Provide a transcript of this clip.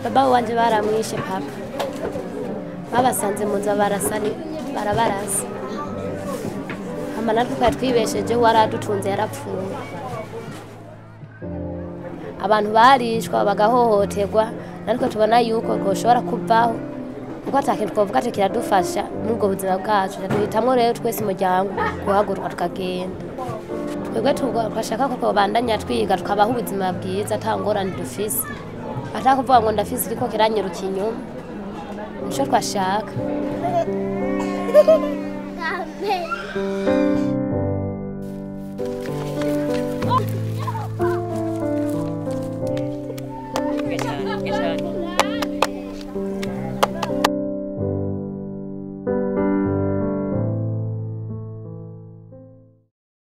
baba wanje baramwishe papa babasanze mu nzu barasani barabarasa hama natwe twari twibesheje wari adutunze yarapfuye abantu barishwa bagahohoterwa natwe tubona yuko twoshobora kuvaho kuko atakintu twovuga ati kiradufasha muri ubwo buzima bwacu duhitamwo rero twese umuryango guhaguruka tukagenda twebwe tugashaka ko twobandanya twiga tukabaho ubuzima bwiza ata ngorane dufise ata kuvuga ngo ndafise iriko kiranyiruka inyuma nico twashaka Amen.